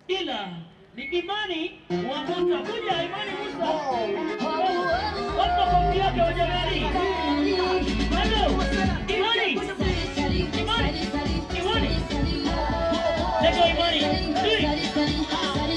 ila ni imani wa Musa. Kuja imani Musa. Watu makofi yake wa jamani. Hello. Imani. Imani. Imani. Lego imani. Three.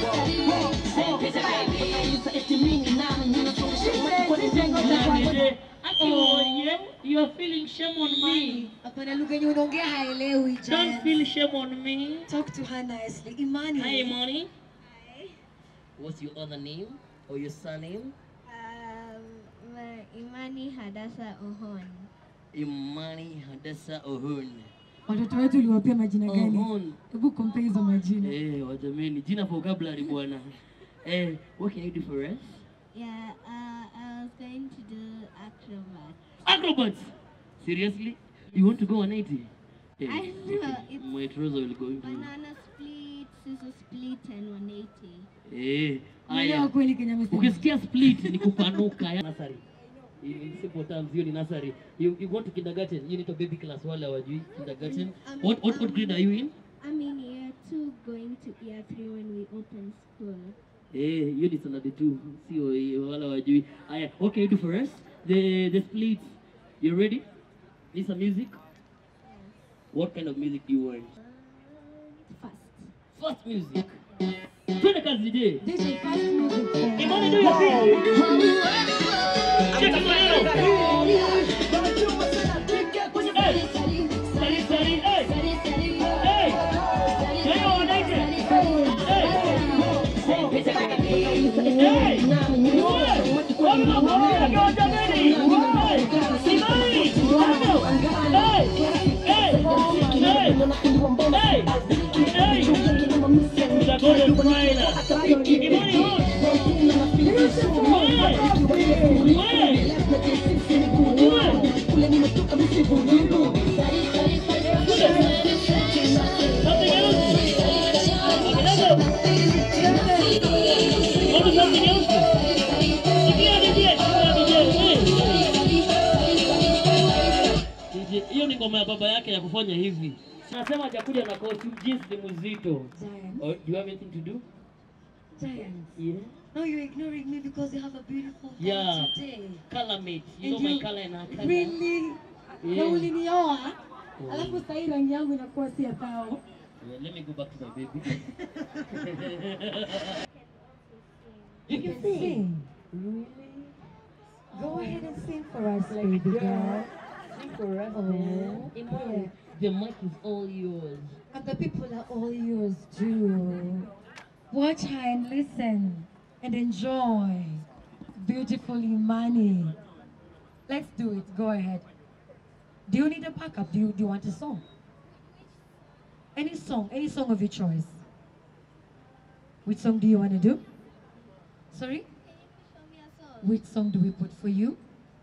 Nani, Oh, yeah. You are feeling shame on me. Hapana, lugha yenye unaongea haelewi. Don't Jen. feel shame on me. Talk to her nicely. Imani. Hi, Imani. What's your other name or your surname? Um, my Imani Hadasa Ohon. Imani Hadassa Ohun. Watoto wetu uliwapia majina gani? Ohun. Hebu compare hizo majina. Eh, wajameni, jina vocabulary bwana. Eh, what can you do for us? Yeah, uh, I was going to do acrobat. Acrobats. Seriously? You want to go 180? Eh, I know, it's my trouser will go into. banana split, scissor split, and 180. Eh, Unaelewa haya. kweli Kenya amesema. Ukisikia split ni kupanuka ya nursery. In in simple terms, hiyo ni nursery. You, you go to kindergarten, you need to baby class wale hawajui kindergarten. Um, What, what, what grade are you in? I'm in year two, going to year three when we open school. Eh, hiyo ni standard 2, sio hiyo wala wajui. Haya, what can you do for us? The the split. You ready? Need some music? What kind of music do you want? Fast. Fast music. Twende kazi DJ. DJ fast music for. Imani do your thing. Cheka maneno. Hey, sari sari. Hey, hey. Leo wanaite. Hey. Hey. Watu makofi yake wa jameni. Hey. Imani. Hapo. Hey. Hey. Hey. Hey. Hey. The golden smiler. Imani hot. hiyo ni ngoma ya baba yake ya kufanya hivi. Anasema hajakuja na costume jeans ni mzito. Giant. Oh, do you have anything to do? Giant. Yeah. No, you're ignoring me because you have a beautiful hair Yeah. today. Color mate. You know And my you- color and her color. Really? Na Yeah. ulinioa? Oh. Alafu sasa hii rangi yangu inakuwa si ya tao. Yeah, let me go back to my baby. You can sing. Really? Go ahead and sing for us, baby girl. Sing for us, Oh, man. yeah. The mic is all yours. And the people are all yours too. Watch her and listen and enjoy. Beautiful Imani. Let's do it. Go ahead. Do you need a backup? Do you, do you want a song? Any song, any song of your choice. Which song do you want to do? Sorry? Show me a song. Which song do we put for you?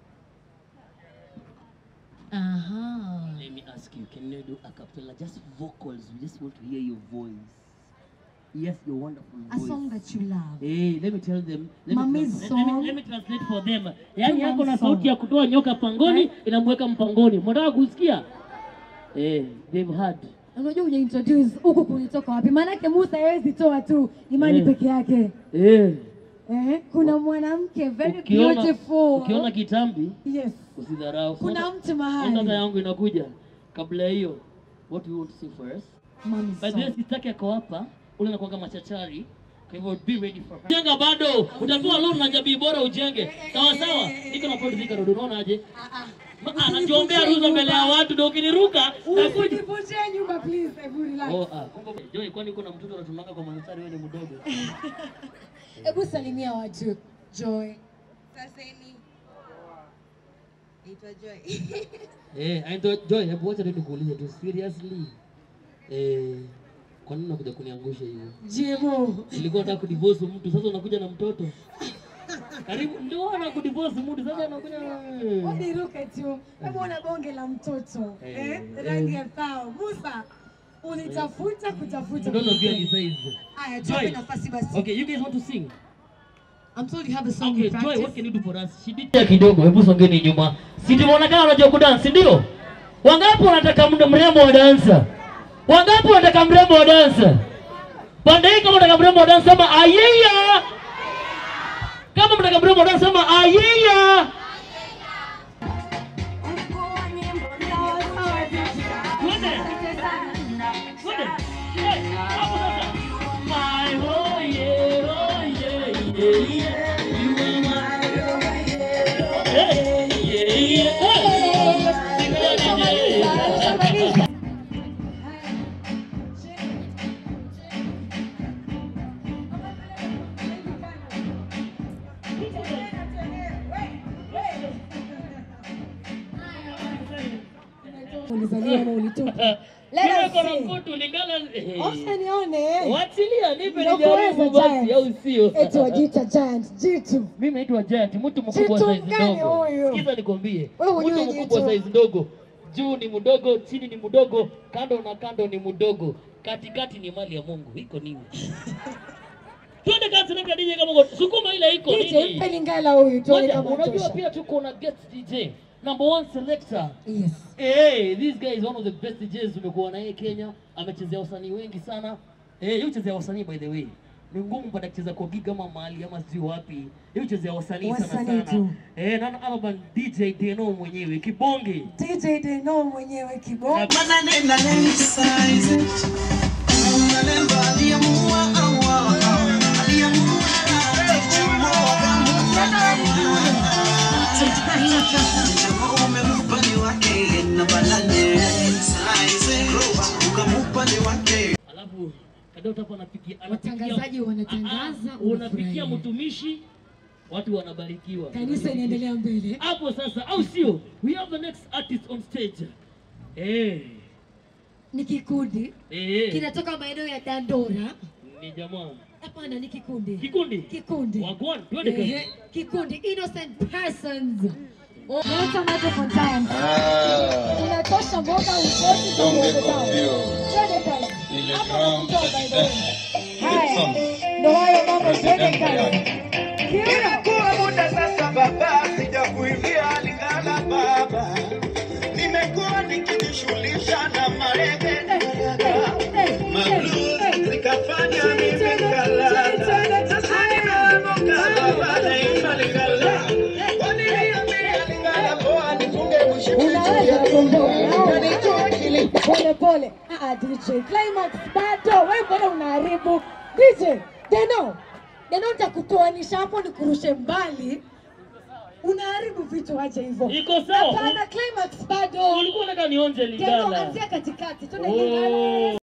Uh-huh. Let me ask you, can you do a cappella? Just vocals. We just want to hear your voice. Yes, your wonderful A voice. song that you love. Hey, let me tell them. Let Mommy's me, trans- let, me, song. let me translate for them. Yaani Come on, yako na song. sauti ya kutoa nyoka pangoni inamweka mpangoni. Mnataka kusikia? Eh, they've heard. Unajua uja introduce huku kulitoka wapi? Maanake Musa hawezi toa tu imani Eh. peke yake. Eh, Eh, kuna mwanamke very ukiona, beautiful. ukiona kitambi Yes. usidharau. Kuna Sasa- mtu sasa mahali. yangu inakuja. Kabla ya hiyo, what do you want to sing for us? Mommy's By the way, song. sitaki ako hapa, ule anakuwaga machachari. Kwa hivyo be ready for her. Jenga bado, utapewa loan na jamii bora ujenge. Sawa sawa. Niko na point zika rodo, unaona aje? Ma- Anajiombea ruhusa mbele ya watu ndio ukiniruka nakuja. Usijivunjie nyumba please, hebu relax. Oh, ah, kumbe Joy, kwani uko na mtoto unatumanga kwa mstari wewe ni mdogo? Hebu salimia watu. Joy. Saseni. Naitwa Joy. Eh, I thought Joy, hebu wacha tu nikuulize tu seriously. Eh, kwa nini unakuja kuniangusha hivyo? Jibu. Nilikuwa nataka kudivorce mtu, sasa unakuja na mtoto. Karibu ndio ana kudivorce mtu, sasa unakuja na Uniruke tu. Hebu ona bonge la mtoto. Eh, Eh, rangi ya thao. Musa. Ulitafuta kutafuta. mtoto pia ni size. Aya, Joy. tupe nafasi basi. Okay, you guys want to sing? I'm told you have a song Okay, you Joy, practice. what can you do for us? Shidita kidogo, hebu songeni nyuma. Si tumeonekana unajua kudance, ndio? Wangapi wanataka mda- mrembo wa dansa? Wangapi wanataka mrembo wa dansa? Pande hii kama unataka mrembo wa dance sema ayeya. Kama unataka mrembo wa dance sema ayeya. Twende. Twende. Eh, hapo sasa. My oh yeah, oh yeah, yeah, yeah. You are my yeah, yeah, yeah. Oh. Ulizaliwa ama ulitupa? Let Mimi us niko na see. mkutu lingala eh. Acha nione. Wachilia nipe Ndio nijaribu kuweza basi giant. au sio? Eti wajiita giant, jitu. Mimi naitwa Giant, mtu mkubwa Jitu size gani ndogo. huyu? Sikiza nikwambie. Wewe hujui Mtu mkubwa jitu. size ndogo. Juu ni mdogo, chini ni mdogo, kando na kando ni mdogo. Katikati ni mali ya Mungu. Iko nini? Twende kazi na DJ kama uko- sukuma ile iko DJ nini? mpe lingala huyu tuone Moja, kama unajua tosha. pia tuko na guest DJ. Number one selector. Yes. Hey, this guy is one of the best DJs tumekuwa na yeye Kenya. Amechezea wasanii wengi sana. Eh, yeye huchezea wasanii by the way. Ni ngumu mpaka kucheza kwa gig ama mahali ama sijui wapi. Yeye huchezea wasanii sana Wasanii sana. tu. Eh, na other than DJ Deno mwenyewe kibonge. DJ Deno mwenyewe kibongo. Na- Alafu kadota hapo anapikia anapikia- Watangazaji wanatangaza, Ah, ah, unapikia unafurahia. mtumishi watu wanabarikiwa. Kanisa inaendelea mbele. Hapo sasa au sio? We have the next artist on stage. Eh. Ni kikundi Eh. kinatoka maeneo ya Dandora. Ni jamaa. Hapana, ni kikundi. Kikundi. Kikundi. Wagwan, twende kazi. Ehe, kikundi innocent persons. Leta microphone time. Unatosha mboga utoshi kwa mboga zao. Twende kazi. Hapo nakutoa by the way. Haya. Ndio hayo mambo twende kazi. Kiuno. Imekuwa muda sasa baba, sijakuimbia Lingala baba, nimekuwa nikijishughulisha na marege mablues, nikafanya mimi kalala. Sasa nimeamka baba, naimba Lingala, waliniambia Lingala poa, nifunge mshipi Unaweza kuondoka. Pole pole. Ah, ah, DJ Climax bado. Wewe mbona unaharibu? DJ Deno. Deno nitakutoanisha hapo nikurushe mbali. Unaharibu vitu aje hivyo. Iko sawa. Hapana, Climax bado. Ulikuwa unataka nionje Deno Lingala. anzia katikati. Twende Oh. Lingala.